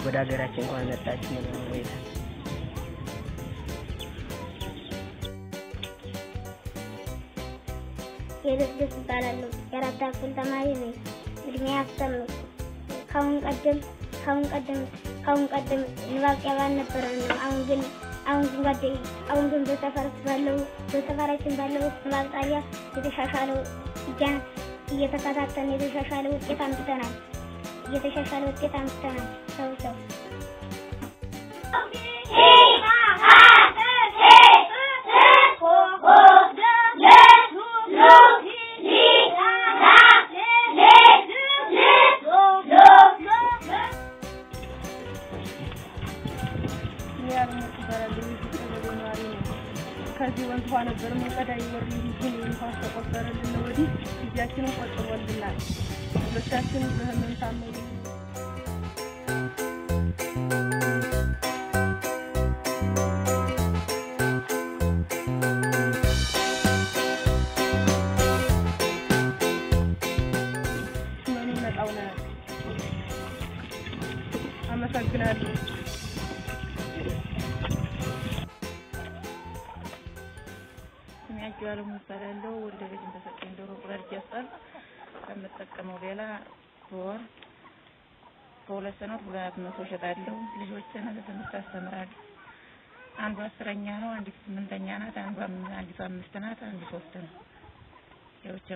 ወደ ሀገራችን እንኳን መጣችሁ ነው ወይ የደስደስ እባላለሁ። የአራት ክፍል ተማሪ ነኝ። እድሜ አስር ነው። ካሁን ቀደም ካሁን ቀደም ካሁን ቀደም ንባብ ጨባ ነበረ ነው። አሁን ግን አሁን ግን ጓደ አሁን ግን በሰፈር ባለው በሰፈራችን ባለው ንባብ ጣቢያ የተሻሻለው እጃን እየተከታተልን የተሻሻለ ውጤት አምጥተናል። እየተሻሻለ ውጤት አምጥተናል። ሰው ሰው ከዚህ ወንዝ ውሃ ነበር መንቀዳ ይወር ግን ውሃ ተቆጠረልን ነው ወዲህ ጊዜያችንን ቆጥቦልናል። ልጆቻችን በህመም ታመሙ። ስመኑ መጣው ነው። አመሰግናለሁ። ስሜያቸው አለሙ ይባላለሁ። ወልደ ቤት ተሰጠኝ ዶሮ ቁራጭ ያስጣል ከምጠቀመው ሌላ በወር በሁለት ሰዓት ሁለት መቶ እሸጣለሁ። ልጆችን ለትምህርት አስተምራለሁ። አንዱ አስረኛ ነው፣ አንዲቱ ስምንተኛ ናት፣ አንዱ አም- አንዲቱ አምስት ናት፣ አንዱ ሶስት ነው። ያው ቻው።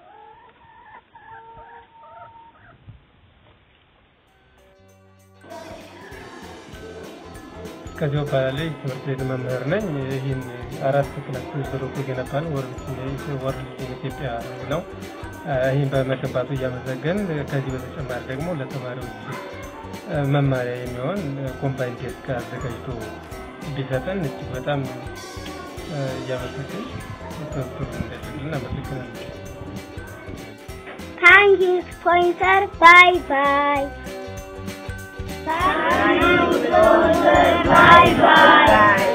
ከዚያው እባላለሁ ትምህርት ቤት መምህር ነኝ። ይህን አራት ክላስ ብሩክ የገነባ ነው ወርልድ ኢትዮጵያ ነው። ይህን በመገንባቱ እያመሰገን ከዚህ በተጨማሪ ደግሞ ለተማሪዎች መማሪያ የሚሆን ኮምባይን ዴስክ አዘጋጅቶ ቢሰጠን እጅግ በጣም እያመሰገን ትምህርቱን እንደግልን አመሰግናለሁ። ታንኪ ስፖንሰር ባይ ባይ ባይ ባይ